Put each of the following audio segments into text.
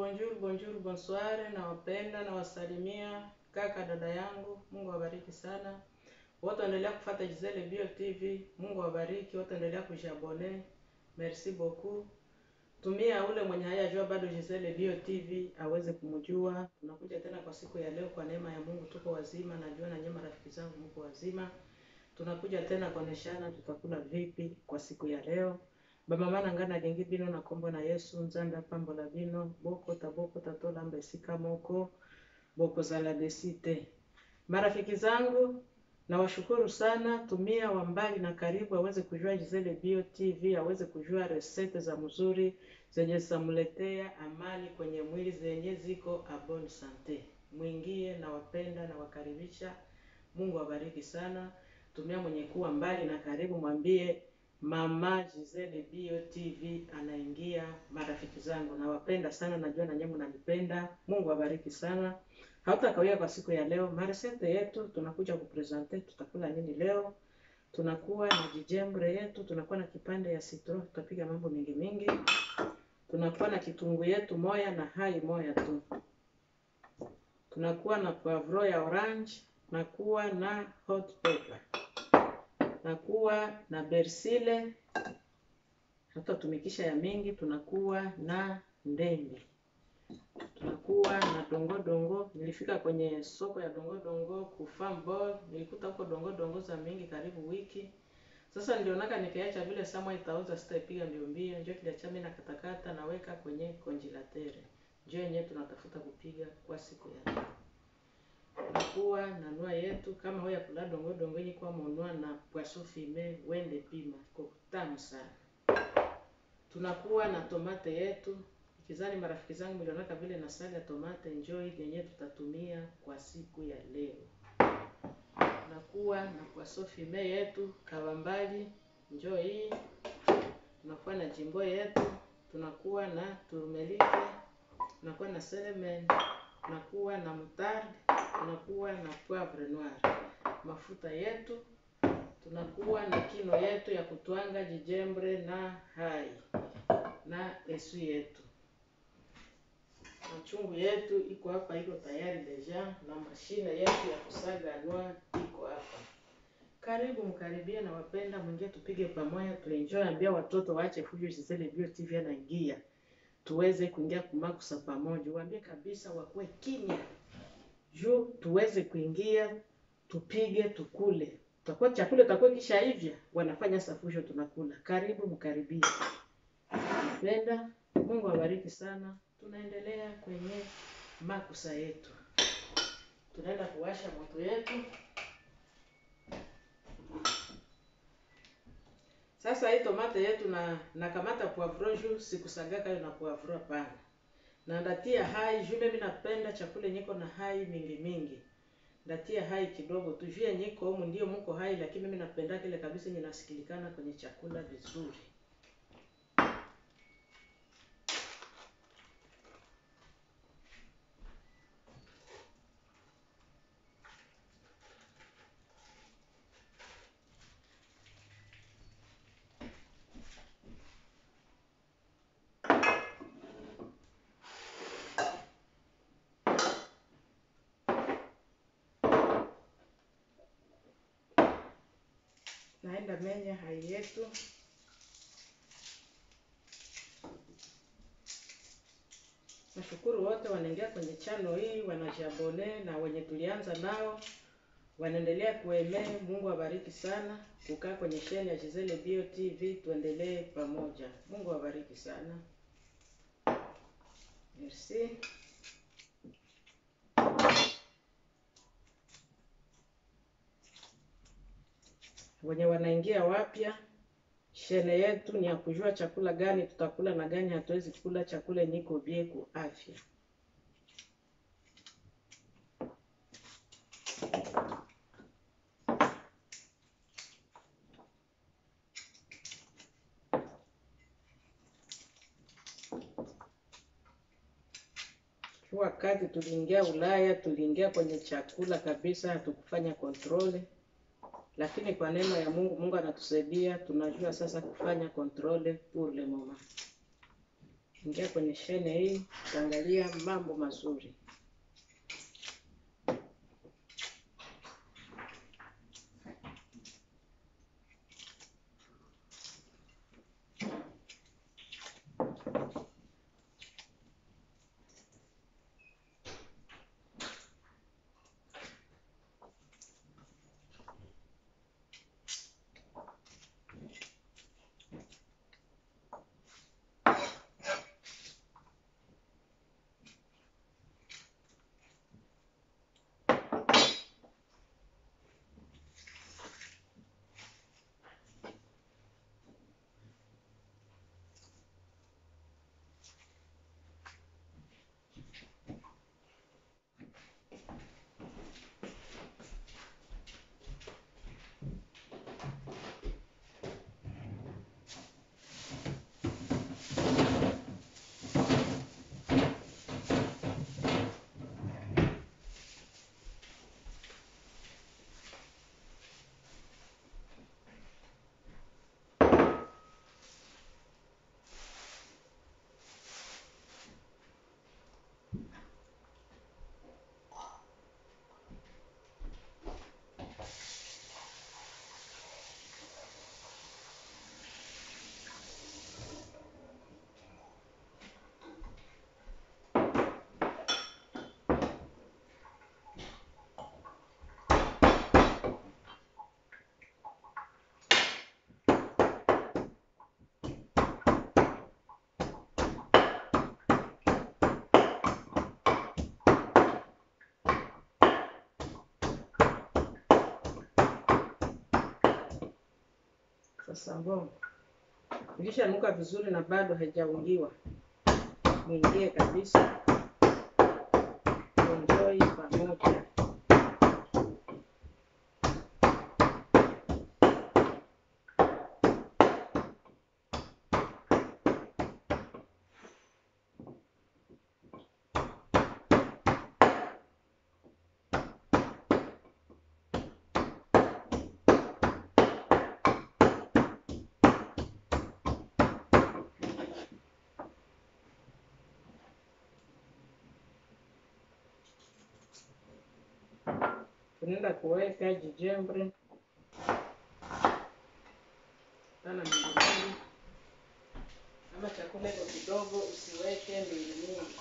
bonjour, bonjour, bonsoir, nawapenda nawasalimia kaka dada yangu, Mungu awabariki sana. Wote endelea kufuata Gisele Bio TV, Mungu awabariki. Wote endelea kujiabone, merci beaucoup. Tumia ule mwenye hayajua bado Gisele Bio TV aweze kumjua. Tunakuja tena kwa siku ya leo, kwa neema ya Mungu tuko wazima, najua na nyinyi marafiki zangu mko wazima. Tunakuja tena kuoneshana tutakula vipi kwa siku ya leo bamama ngana gengi bino na kombo na yesu nzambe apambola bino boko taboko tatolamba esika moko bokozala desi te marafiki zangu nawashukuru sana tumia wa mbali na karibu aweze kujua Gisele Bio TV aweze kujua resete za mzuri zenye zitamletea amani kwenye mwili zenye ziko a bonne sante mwingie na wapenda na wakaribisha Mungu awabariki sana tumia mwenye kuwa mbali na karibu mwambie Mama Gisele Bio TV anaingia. Marafiki zangu nawapenda sana, najua na nyinyi mnanipenda. Mungu abariki sana. Hautakawia kwa siku ya leo, maresete yetu tunakuja kupresente. Tutakula nini leo? Tunakuwa na jijembre yetu, tunakuwa na kipande ya citro, tutapiga mambo mingi mingi. Tunakuwa na kitungu yetu moya na hai moya tu. Tunakuwa na poivro ya orange, nakuwa na hot pepper nakuwa na bersile hatutatumikisha ya mingi. Tunakuwa na ndembe, tunakuwa na dongo dongo. Nilifika kwenye soko ya dongo dongo ku farm boy, nilikuta huko dongo dongo za mingi karibu wiki. Sasa nilionaka nikiacha vile samwa itauza sitaipiga mbio mbio, njoo kiliacha mimi nakatakata naweka kwenye konjilatere, njoo yenyewe tunatafuta kupiga kwa siku ya leo tunakuwa na nua yetu kama hoya kula dongo dongo yenye kwa monua na poisson fumé wende pima iko tamu sana. Tunakuwa na tomate yetu ikizani, marafiki zangu milionaka vile na sali ya tomate enjoy yenye tutatumia kwa siku ya leo. Tunakuwa na poisson fumé yetu kawambali enjoy hii. Tunakuwa na jimbo yetu, tunakuwa na turmelike, tunakuwa na cinnamon, tunakuwa na moutarde tunakuwa na poivre noir, mafuta yetu, tunakuwa na kino yetu ya kutwanga jijembre na hai na esu yetu. Machungu yetu iko hapa, iko tayari deja, na mashine yetu ya kusaga noir iko hapa. Karibu mkaribie na wapenda mwingie, tupige pamoja, tuenjoy. Ambia watoto waache fujo, Gisele Bio TV anaingia, tuweze kuingia kumakusa pamoja. Waambie kabisa wakuwe kimya juu tuweze kuingia tupige tukule. Tutakuwa chakula tutakuwa kisha hivya wanafanya safusho tunakula. Karibu mkaribia. Napenda Mungu awabariki sana. Tunaendelea kwenye makusa yetu, tunaenda kuwasha moto yetu sasa. Hii tomate yetu na nakamata poivron juu sikusagaka hiyo na poivron pana na ndatia hai juu mimi napenda chakula nyiko na hai mingi mingi, ndatia hai kidogo tu juu nyiko humu ndio muko hai, lakini mimi napenda kile kabisa yenye nasikilikana kwenye chakula vizuri. Naenda menya hai yetu nashukuru wote wanaingia kwenye chano hii wanajiabone, na wenye tulianza nao wanaendelea kuemee. Mungu awabariki sana kukaa kwenye sheni ya Gisele Bio TV, tuendelee pamoja. Mungu awabariki sana, merci. wenye wanaingia wapya, shene yetu ni ya kujua chakula gani tutakula na gani hatuwezi kula, chakula niko bie ku afya. Wakati tuliingia Ulaya, tuliingia kwenye chakula kabisa, hatukufanya kontrole lakini kwa neema ya Mungu, Mungu anatusaidia, tunajua sasa kufanya controle pour le moment. ingia kwenye shene hii, utaangalia mambo mazuri. Sasa mbongo ikishanuka vizuri na bado haijaungiwa, mwingie kabisa, enjoy pamoja. Tunaenda kuweka jijembre tana mingi mingi, kama chakula iko kidogo, usiweke mingi mingi.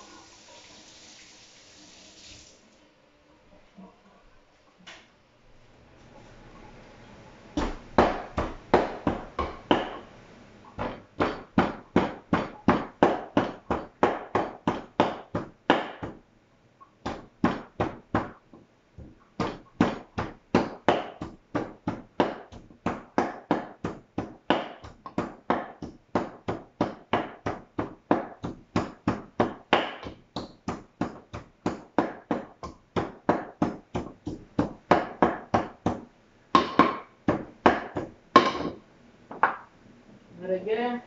Naregea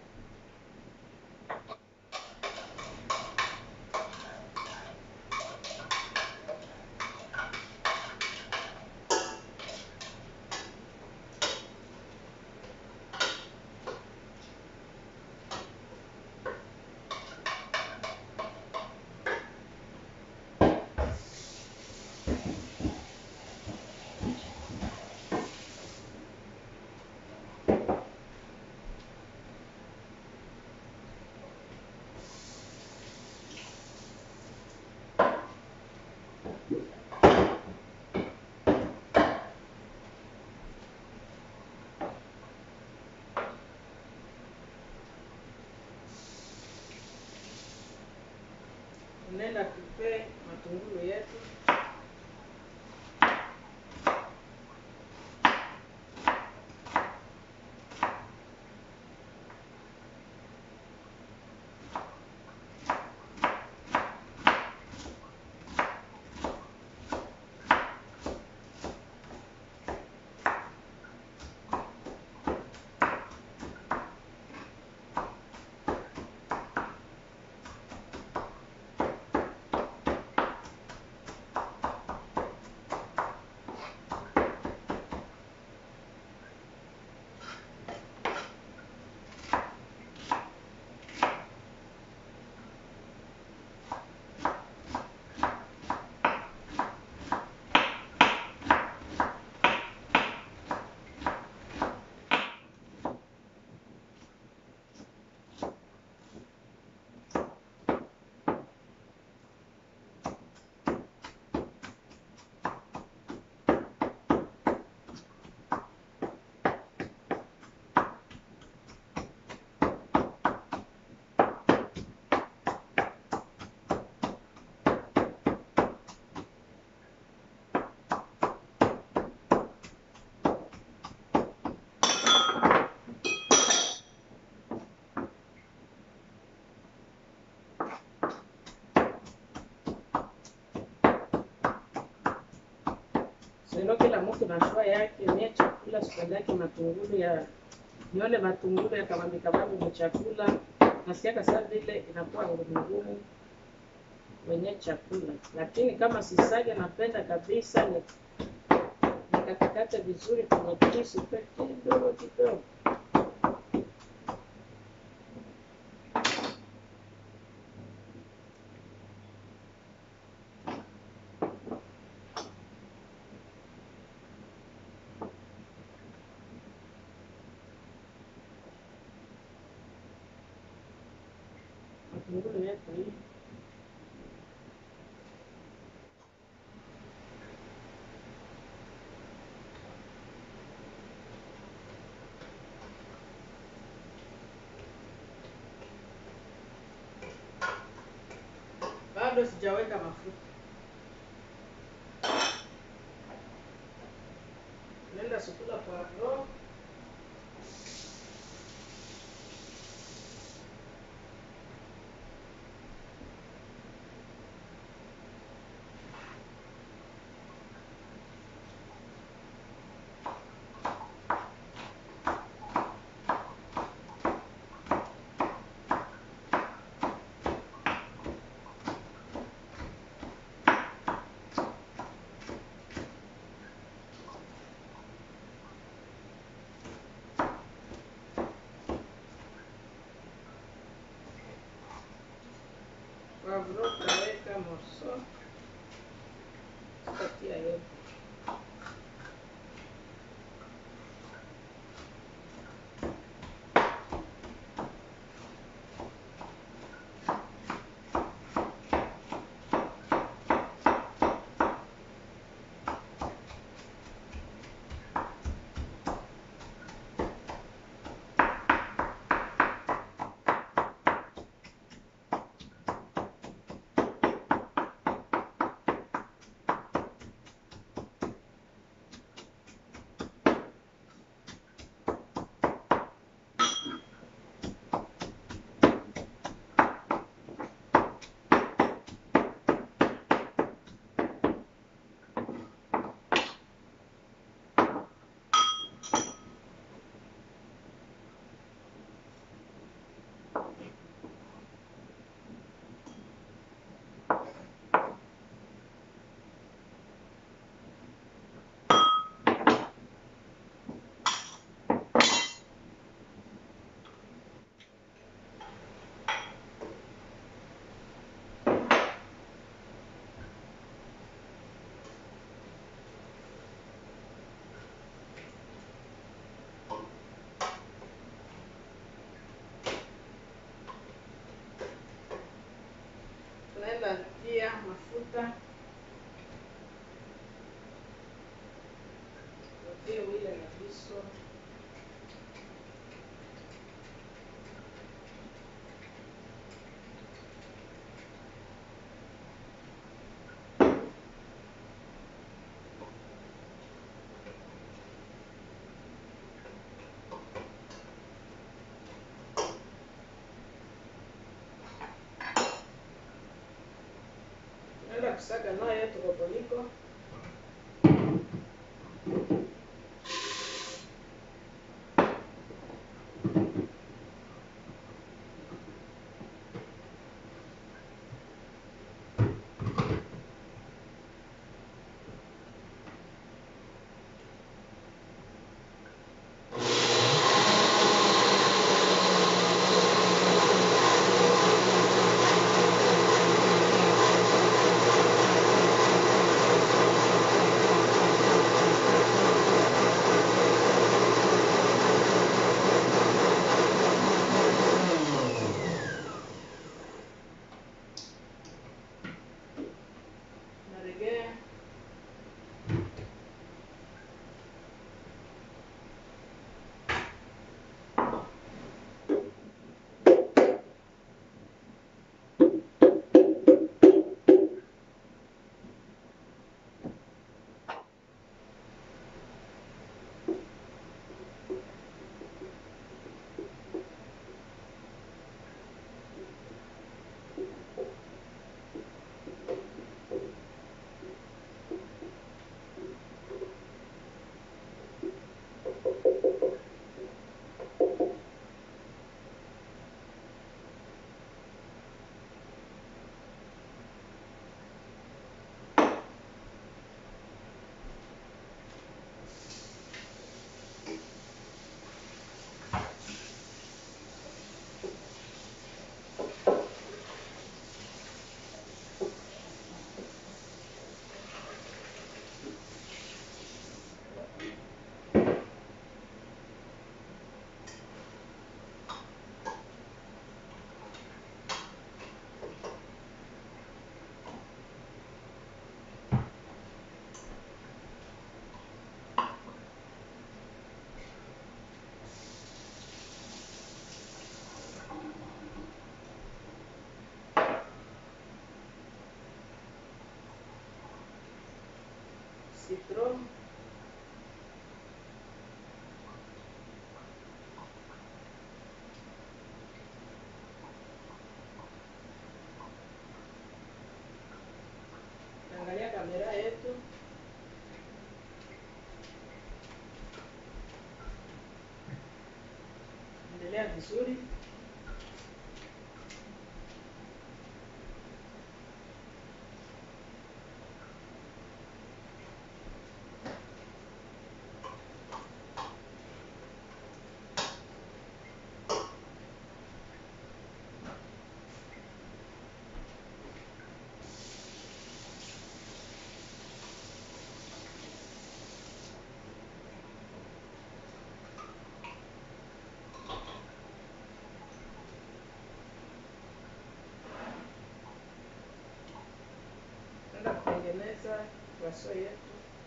tunaenda kupe matungulu yetu Sino kila mtu na shua yake, mie chakula sipendake matungulu ya nione matungulu ya kabambi kabambi mchakula, nasikiaka saa vile inakuwa ngumu ngumu wenye chakula, lakini kama sisage napenda kabisa ni nikatakate vizuri kwenye kisu pe kidogo kidogo. Matungulu yetu hii bado sijaweka mafuta. Nenda sukula poivron poivron utaweka morso sitatia yote. Tunaenda pia mafuta Tutie wile na viso tunaenda kusaga nayo yetu roboliko citron angalia kamera yetu endelea vizuri enda kutengeneza waso yetu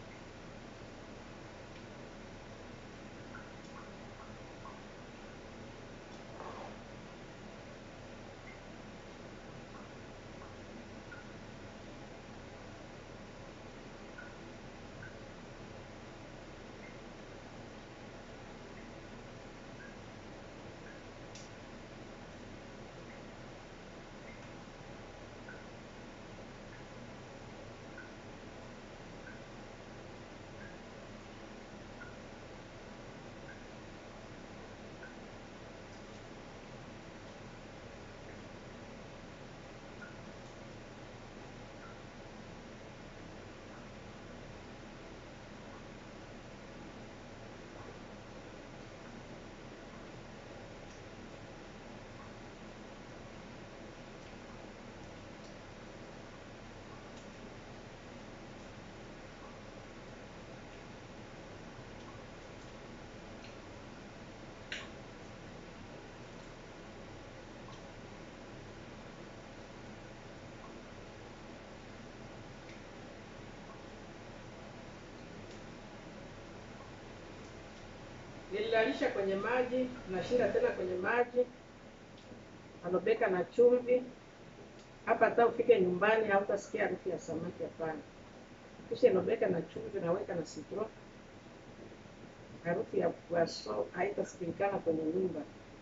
nililalisha kwenye maji nashinda tena kwenye maji alobeka na chumvi hapa hata ufike nyumbani hautasikia harufu ya samaki hapana kisha ilobeka na chumvi naweka na citron harufu ya poisson haitasikilikana kwenye nyumba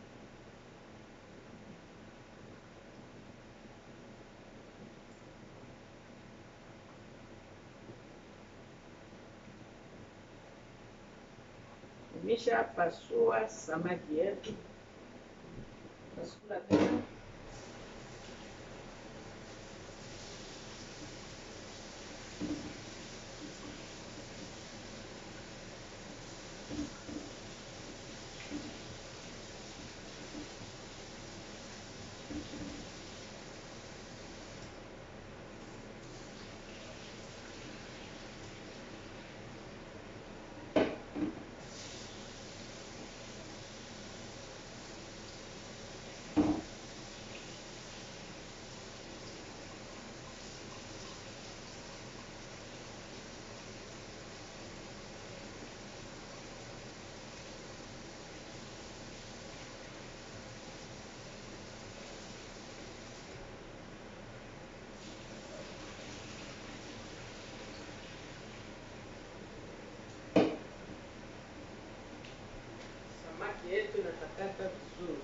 Nimesha pasua samaki yetu, tasukula tena samaki yetu inatakata vizuri.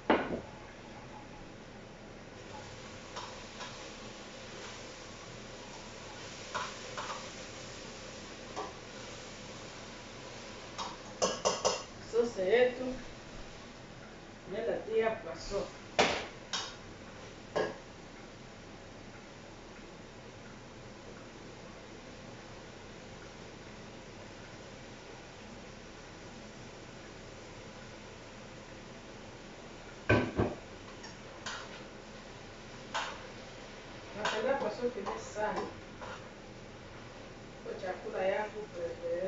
Sose yetu nenda tia poisson. Napenda poisson kidogo sana. Kwa chakula yangu prefere.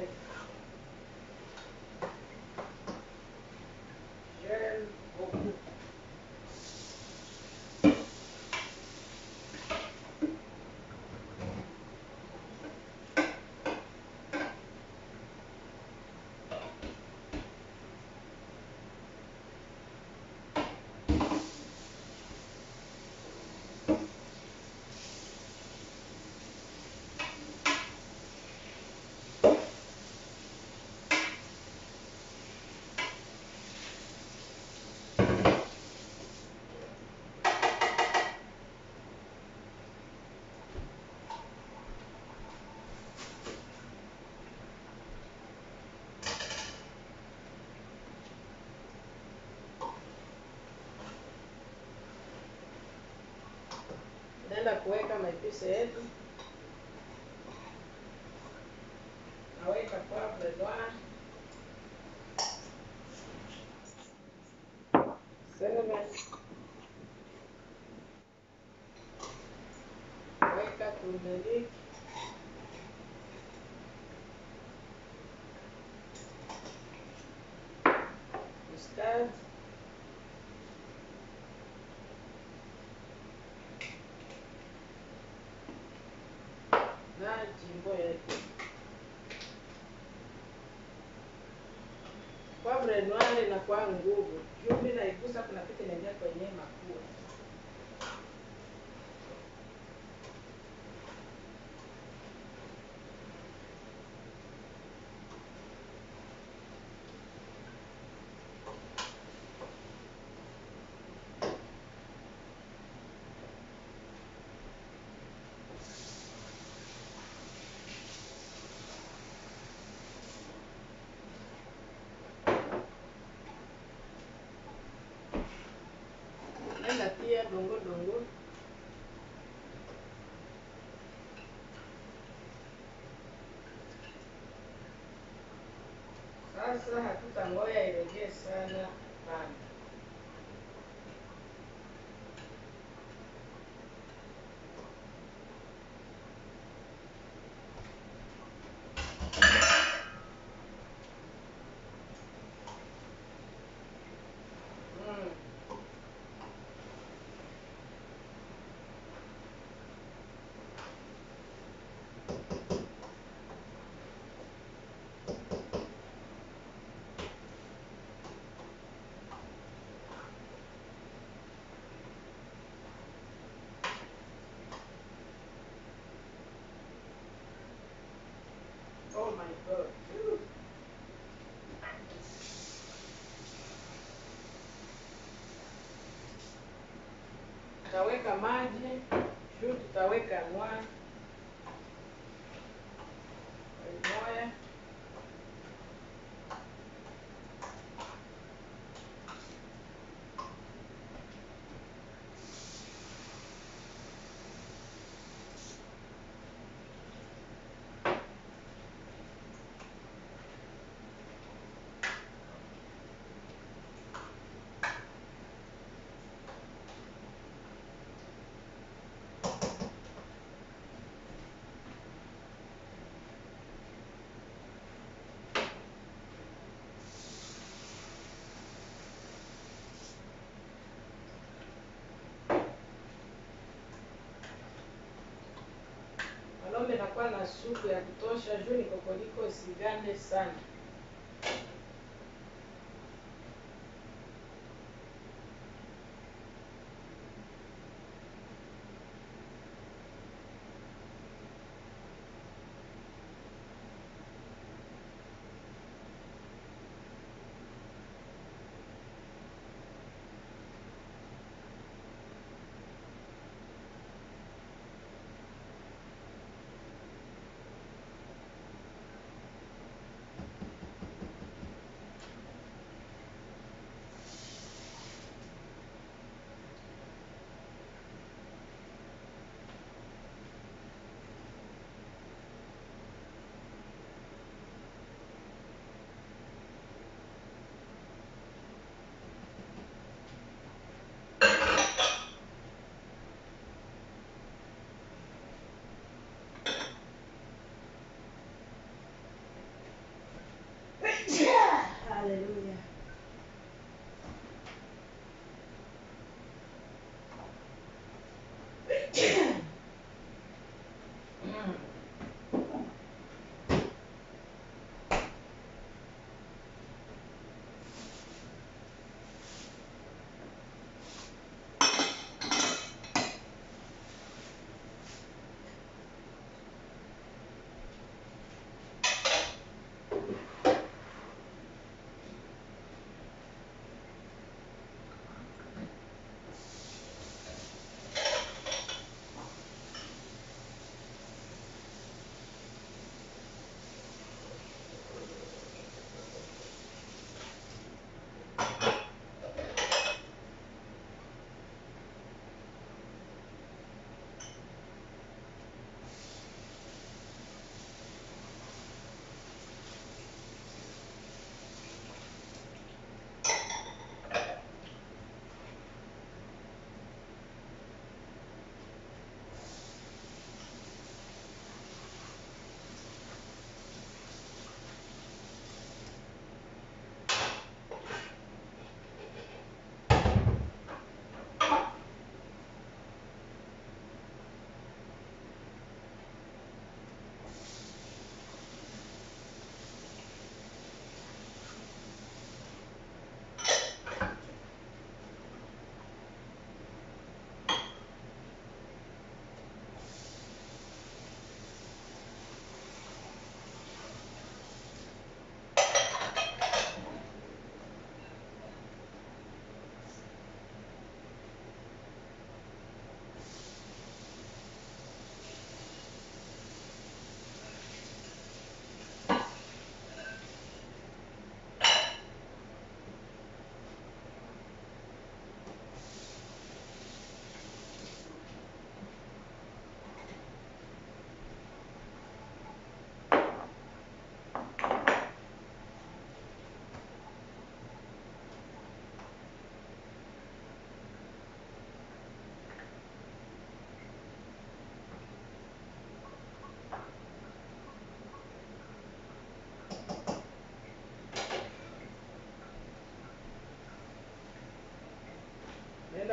J'aime beaucoup. kuweka maipise yetu. Naweka poivre noir, cinnamon, weka turmeric, mustard, na jimbo yetu. Poivre noir inakuwa nguvu, juu mimi naigusa kuna kitu inaingia kwenye mapua. Nenda tia dongo dongo Sasa hatutangoya iregee sana, hapana. Mm. Oh my God. Whew. Tutaweka maji juu, tutaweka noir moya Malombe nakuwa na supu ya kutosha juu ni kokoliko isigande sana.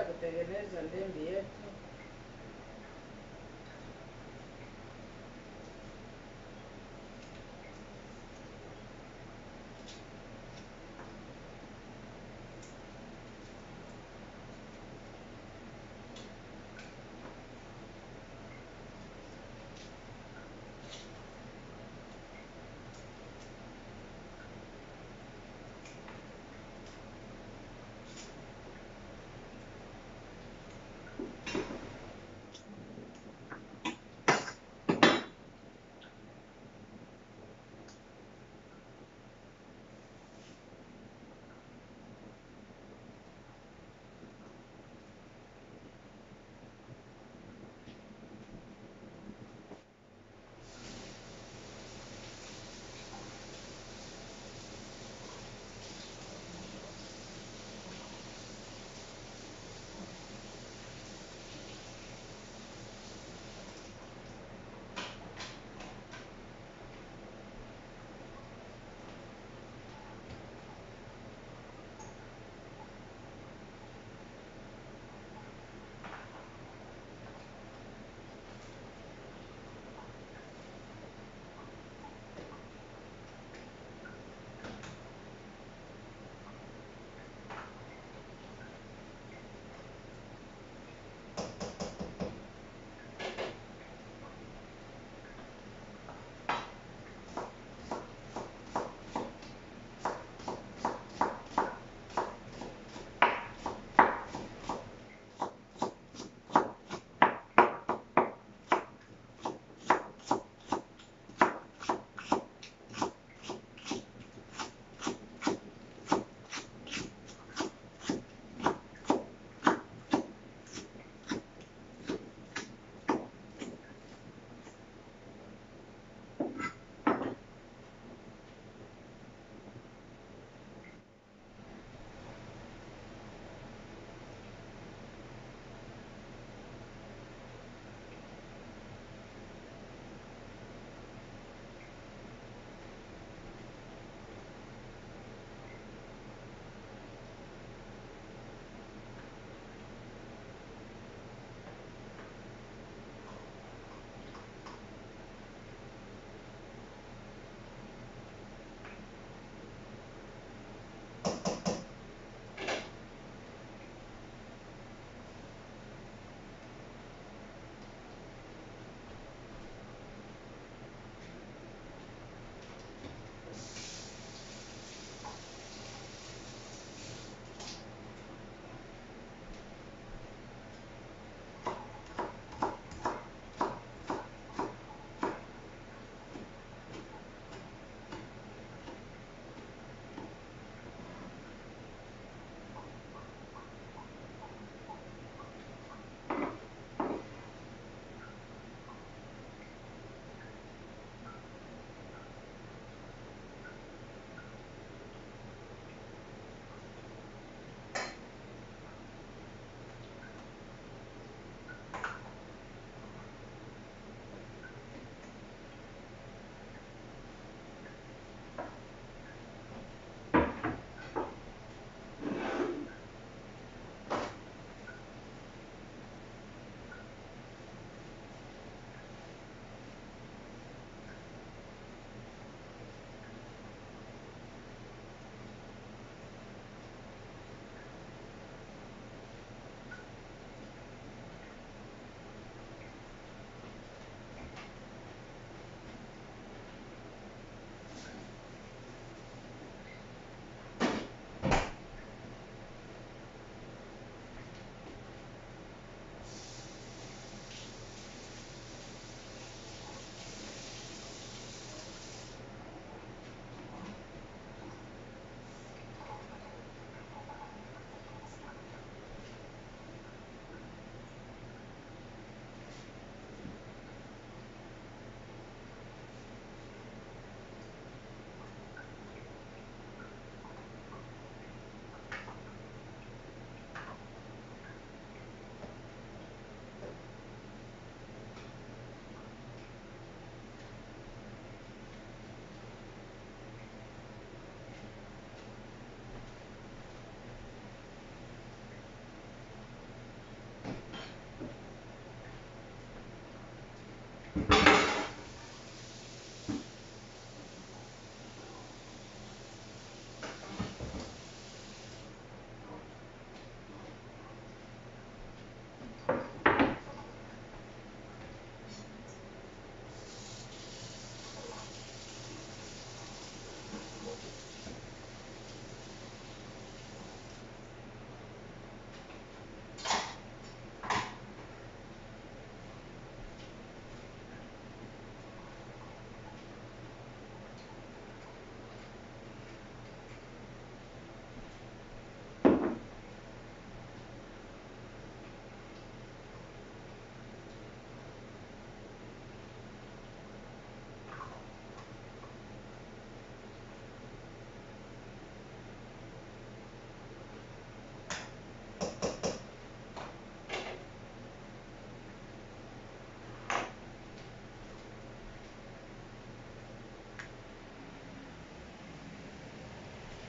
tunaendelea kutengeneza ndembi yetu.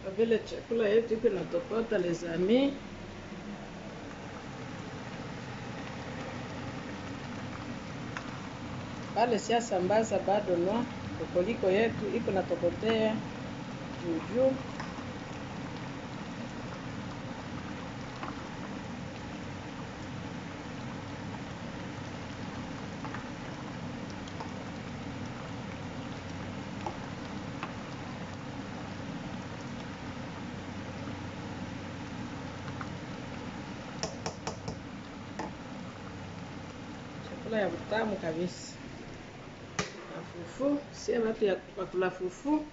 Kwa vile chakula yetu iko inatokota les amis, pale siasambaza bado no, kokoliko yetu iko natokotea juu juu. chakula ya utamu kabisa na fufu sie watu ya wakula fufu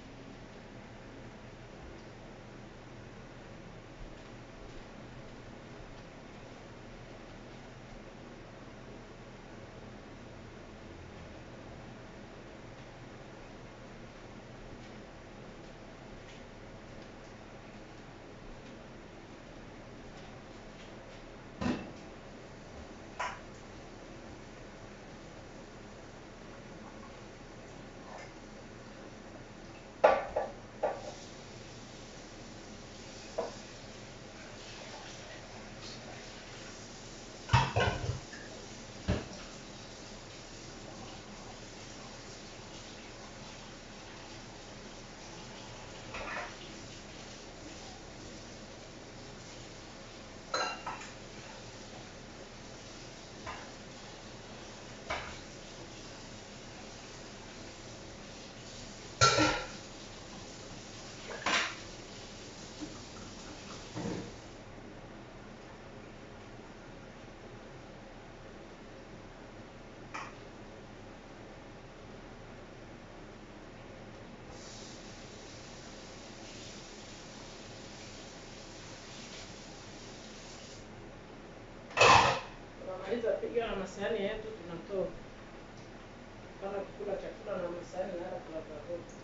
tunamaliza piga na masahani yetu tunatoka kana kukula chakula na masahani nala tunatavuta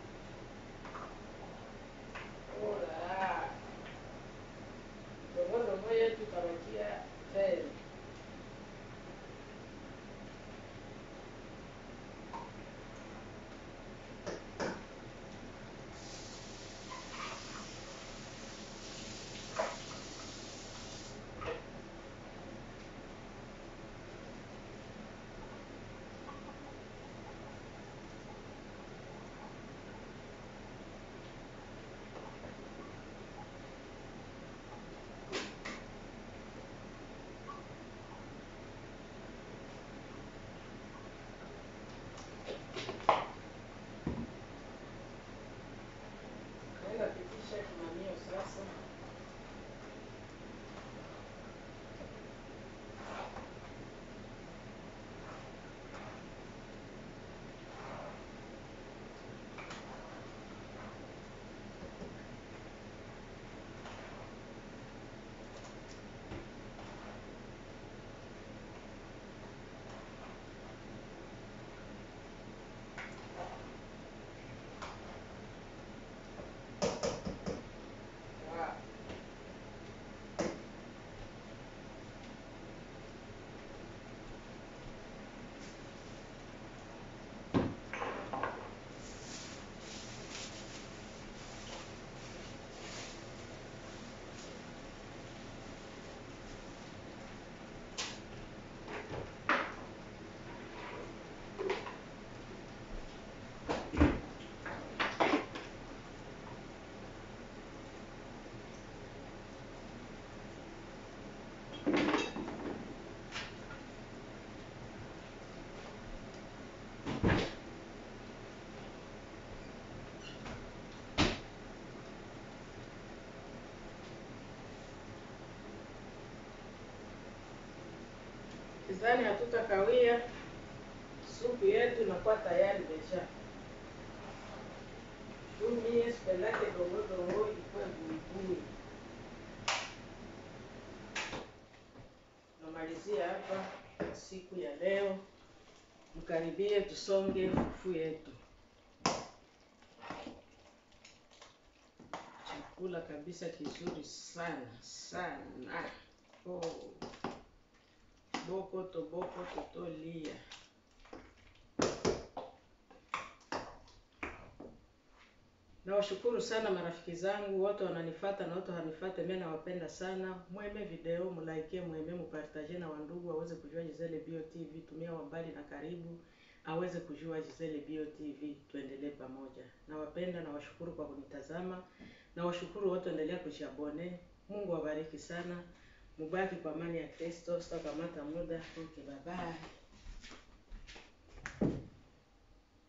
Ola. Dongo dongo yetu karokia tele. Naenda pitisha kimamio sasa. Wow. Kizani hatutakawia, supu yetu inakuwa tayari deja. Tumie sipendake dongo dongo ikuwe buibui. Namalizia hapa siku ya leo, mkaribie tusonge fufu yetu. Chakula kabisa kizuri sana sana. Oh. Boko to boko totolia. Nawashukuru sana marafiki zangu wote wananifata na wote wanifate, mimi nawapenda sana. Mweme video, mulaikie, mweme mupartage na wandugu waweze kujua Gisele Bio TV, tumia wambali na karibu aweze kujua Gisele Bio TV, tuendelee pamoja. Nawapenda, nawashukuru kwa kunitazama. Nawashukuru wote endelea kujiabone. Mungu awabariki sana. Mubaki kwa amani ya Kristo, sitakamata muda. Okay, bye bye.